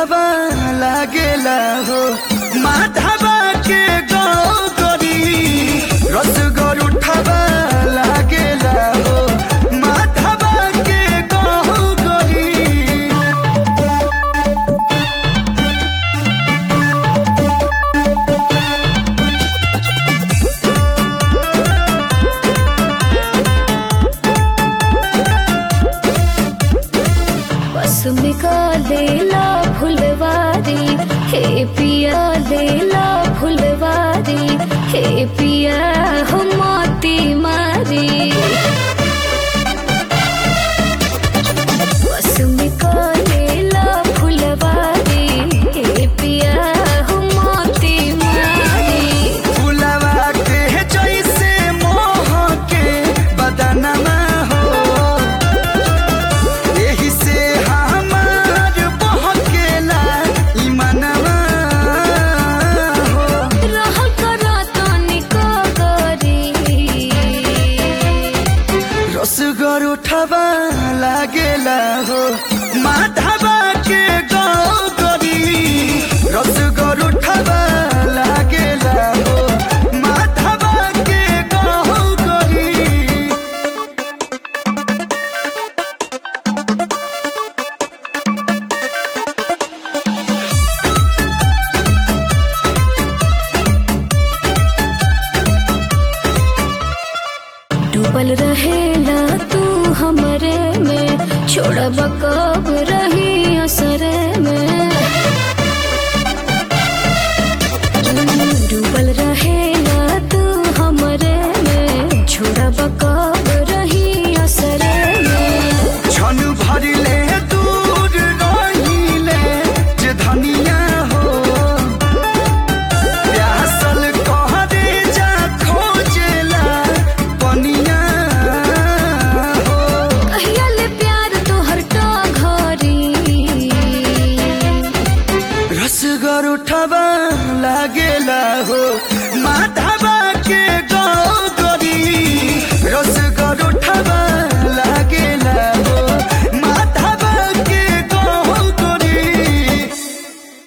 उठावा लागेला हो माधवा के गौरी रसगर उठावा लागेला हो माधवा के गौरी बस में का लेला फुलवारी हे पिया लेला फुलवारी हे पिया हम मोती मारी बस में का लेला फुलवारी हे पिया हम मोती मारी फुलवा के जैसे मोह के बदनमा हो यही से हमार बहकेला ई मनवा हो रह करा तनिको गरी रसगर उठवा लागेला हो माधवा के गौरी रसगर उठवा लागेला हो माधवा के गौरी डूबल रहेला तू हमरे में छोड़ब कब रही असरे में